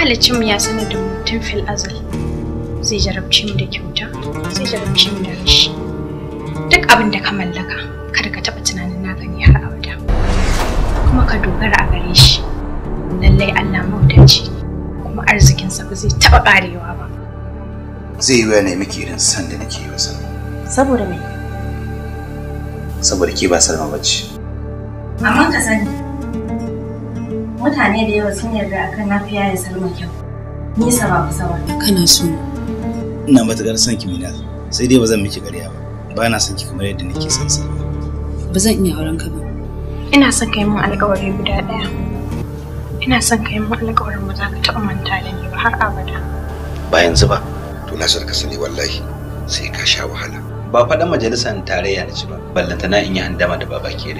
mahalicinmu ya sanar da mu tun fil azal zai jarabce mu da kyauta zai jarabce mu da rashi duk abin da ka mallaka kada ka taɓa tunanin naka ne har abada kuma ka dogara a gare shi lallai Allah maudaci kuma arzikinsa ba zai taɓa ƙarewa ba zai yi ne miki irin san da nake yi wa Salma Saboda me? saboda ke ba Salma bace Amma ka sani. Mutane da yawa sun yarda akan na fiya ya salma kyau. Nisa ba kusa ba. kana so ina matukar son ki Minal sai dai ba zan miki ƙarya ba ba na son ki kamar yadda nake son Salma ba zan iya auren ka ba ina son ka yi min alƙawari guda ɗaya ina son ka yi min alƙawarin ba za ka taɓa manta da ni ba har abada ba yanzu ba to na ka sani wallahi sai ka sha wahala ba faɗan majalisar tarayya na ci ba ballantana in yi handama da baba kere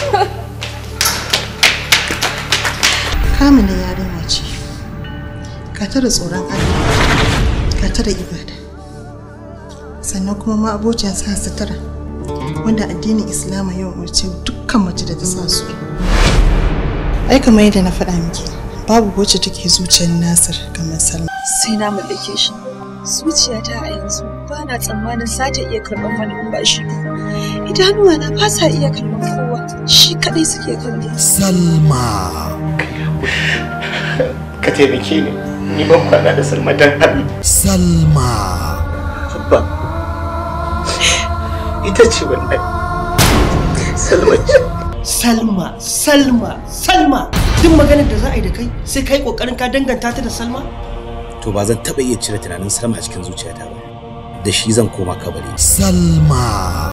kamila yarinya ce ka tara tsoron Allah ka tara ibada sannan kuma ma abocin sa sutura wanda addinin islama ya umarce dukkan mace da ta sa su ai kamar yadda na faɗa miki babu wacce take zuciyar nasir kamar salma sai na mallake shi zuciyata a yanzu ba na tsammanin za ta iya karɓar wani in ba shi ba idanuwa na ba sa iya kallon kowa shi kaɗai suke kallo Salma. ka taimake ni ni ban kwana da salma dan Allah Salma. abba ita ce wannan salma ce Salma, Salma, Salma. Duk maganar da za a yi da kai sai kai kokarin ka danganta ta da Salma? to ba zan taɓa iya cire tunanin Salma a cikin zuciyata ba da shi zan koma kabari Salma.